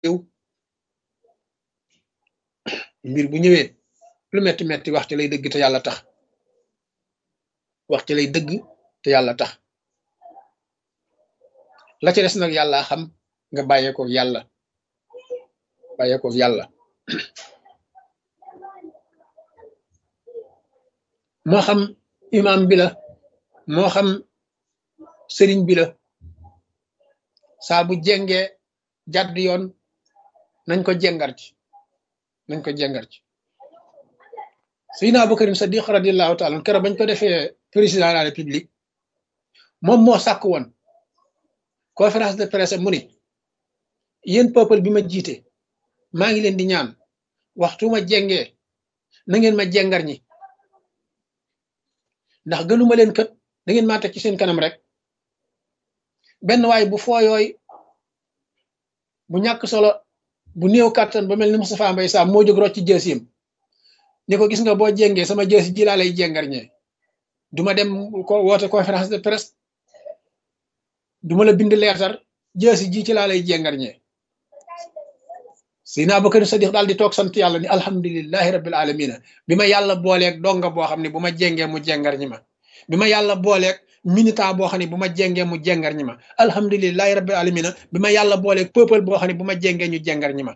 réew mbir bu ñëwee lu metti metti wax ci lay dëgg te yàlla tax wax ci lay dëgg te yàlla tax la ci des nag yàlla xam nga bàyyeekoo yàlla bàyyeekoo yàlla moo xam imam bi la moo xam sëriñ bi la saa bu jengee jàdd yoon nañ ko jengar ci nañ ko jengar ci Seydina Abubakar Sadiq radiallahu taala keroog bañ ko defee président de la république moom moo sàkk woon conférence de presse mu ni yéen peuple bi ma jiite maa ngi leen di ñaan waxtu ma jengee na ngeen ma jengar ñi ndax gënuma leen kët da ngeen maa teg ci seen kanam rek benn waay bu fooyooy bu ñàkk solo bu néew kàttan ba mel ni Moustapha Mbaye Sam moo jóg rocc ci jësiyam ni ko gis nga boo jengee sama jësi ji laa lay jengar ñee duma dem ko woote conférence de presse duma la bind leertar jësi ji ci laa lay jengar ñee Seydina Abubakar Sadiq daal di toog sant yàlla ni alhamdulilahi rabbil alamina bi ma yàlla booleeg donga boo xam ne bu ma jengee mu jengar ñi ma bi ma yàlla booleeg militant boo xam ne bu ma jengee mu jengar ñi ma alhamdulilahi rabbil alamina bi ma yàlla booleeg peuple boo xam ne bu ma jengee ñu jengar ñi ma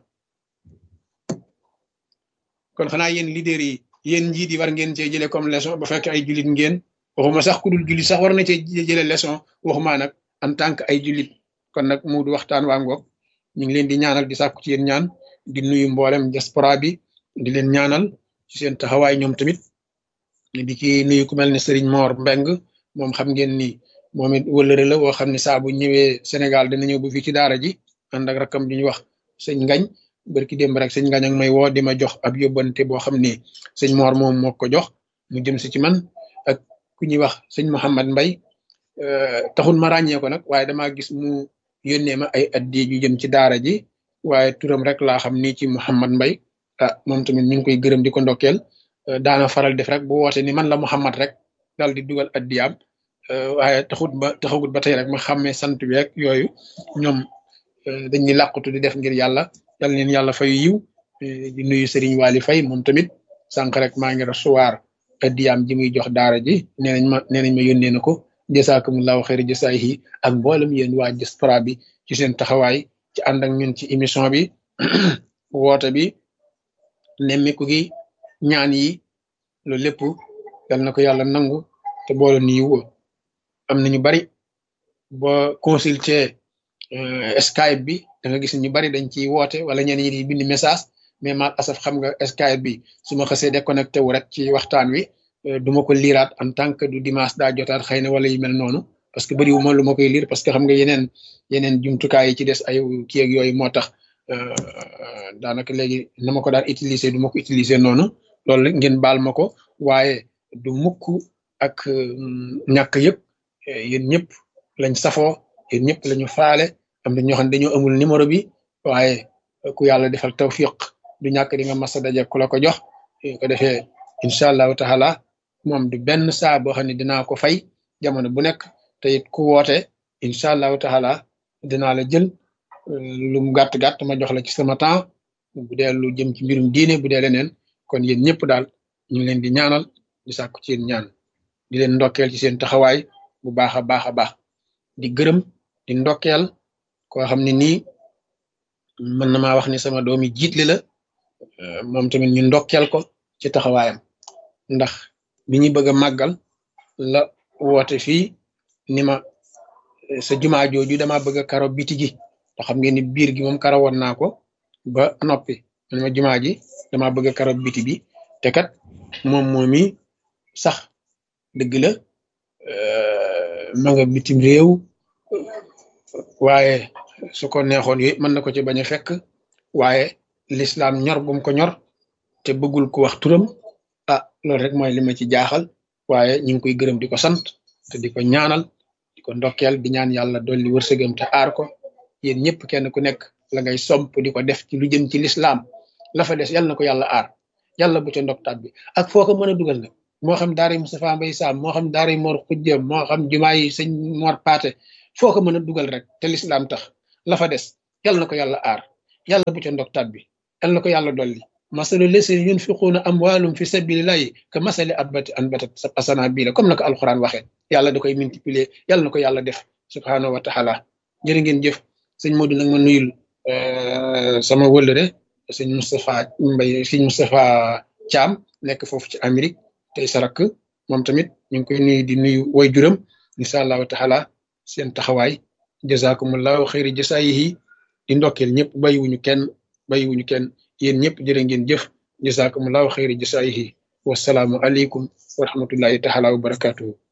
kon xanaa yéen leader yi yéen njiit yi war ngeen cee jëlee comme leçon ba fekk ay jullit ngeen waxuma sax ku dul jullit sax war na cee jëlee leçon waxuma nag en tant que ay jullit kon nag mu du waxtaan waa ngoog ñu ngi leen di ñaanal di sàkku ci yéen ñaan di nuyu mboolem diaspora bi di leen ñaanal ci seen taxawaay ñoom tamit di ci nuyu ku mel ne Serigne Mor Mbeng moom xam ngeen ni moom it wëllëre la woo xam ne saa bu ñëwee Sénégal dina ñëw bu fii ci daara ji ànd ak rakam bi ñu wax sëñ Ngañ barki démb rek sëñ Ngañ ak may woo di ma jox ab yóbbante boo xam ni sëñ Mor moom moo ko jox mu jëm si ci man ak ku ñuy wax sëñ Mouhamad Mbay taxul ma ràññee ko nag waaye damaa gis mu yónnee ma ay addi yu jëm ci daara ji waaye turam rek laa xam ni ci Mouhamad Mbay ah moom tamit ñu ngi koy gërëm di ko ndokkeel daana faral def rek bu woote ni man la Mouhamad rek daal di dugal addiyaam waaye taxut ba taxagut ba tey rek ma xàmmee sant bi rek yooyu ñoom dañuy làqutu di def ngir yàlla yal leen yàlla fay yiw di nuyu Serigne Waly Faye moom tamit sànq rek maa ngi recevoir addiyaam ji muy jox daara ji nee nañ ma nee nañ ma yónnee na ko jasaakumullahu xayri jasaayihi ak mboolem yéen waa diaspora bi ci seen taxawaay ci ànd ak ñun ci émission bi woote bi nemmiku gi ñaan yi loolu lépp yal na ko yàlla nangu te boole ni yiw am na ñu bari boo consulter Skype bi da nga gis ñu bari dañ ciy woote wala ñenn ñi di bind message mais mal asaf xam nga Skype bi su ma xasee déconnecté wu rek ci waxtaan wi du ma ko liiraat en tant que du dimanche daa jotaat xëy na wala yu mel noonu parce que bëriwuma lu ma koy liir parce que xam nga yeneen yeneen jumtukaay yi ci des ay kii ak yooyu moo tax daanaka léegi na ma ko daan utiliser du ma ko utiliser noonu loolu ngeen baal ma ko waaye du mukk ak ñàkk yëpp yéen ñëpp lañ safoo yéen ñëpp lañu faale am na ñoo xam ne dañoo amul numéro bi waaye ku yàlla defal tawfiq du ñàkk di nga masa daje ku la ko jox ko defee incha allahu taala moom du benn saa boo xam ne dinaa ko fay jamono bu nekk te it ku woote incha allahu taala dinaa la jël lu mu gàtt gàtt ma jox la ci sama temps bu dee lu jëm ci mbirum diine bu dee leneen kon yéen ñëpp daal ñu ngi leen di ñaanal di sàkku ci yéen ñaan di leen ndokkeel ci seen taxawaay bu baax a baax a baax di gërëm di ndokkeel koo xam ne nii mën na maa wax ni sama doomi jiitli la moom tamit ñu ndokkeel ko ci taxawaayam ndax bi ñu bëgg a màggal la woote fii ni ma sa jumaa jooju dama bëgg a karo biti gi te xam ngeen ni biir gi moom karo woon naa ko ba noppi man ma jumaa ji dama bëgg a karo biti bi te kat moom moomi sax dëgg la ma nga bitim réew waaye su ko neexoon yooyu mën na ko ci bañ a fekk waaye lislaam ñor gum ko ñor te bëggul ko wax turam ah loolu rek mooy li ma ci jaaxal waaye ñu ngi koy gërëm di ko sant te di ko ñaanal di ko ndokkeel di ñaan yàlla dolli wërsëgam te aar ko yéen ñëpp kenn ku nekk la ngay somp di ko def ci lu jëm ci lislaam la fa des yàlla na ko yàlla aar yàlla bu ca ndoktaat bi ak foo ko mën a dugal nag moo xam daara Moustapha Mbaye Sam moo xam daara Mor Xujja moo xam jumaa yi sëñ Mor Paate foo ko mën a dugal rek te lislaam tax la fa des yàlla na ko yàlla aar yàlla bu ca ndog tàbbi yal na ko yàlla dolli masalu lesina yunfiquuna amwaalum fi sabilillahi ka masali abbati anbatat asana bii la comme na ko alquran waxee yàlla da koy multiplier yàlla na ko yàlla def subhanahu wa taala jërë ngeen jëf sëñ Modou nag ma nuyul sama wëllëre sëñ Moustapha Mbay sëñ Moustapha Thiam nekk foofu ci Amérique tey sarak moom tamit ñu ngi koy nuyu di nuyu way juram incha allahu taala seen taxawaay jazakumullahu xayri jasaayihi di ndokkeel ñëpp bàyyiwuñu kenn bàyyiwuñu kenn yéen ñëpp jërë ngeen jëf jazakumullahu xayri jasaayihi wasalaamu aleykum wa rahmatullahi taala wa barakatuhu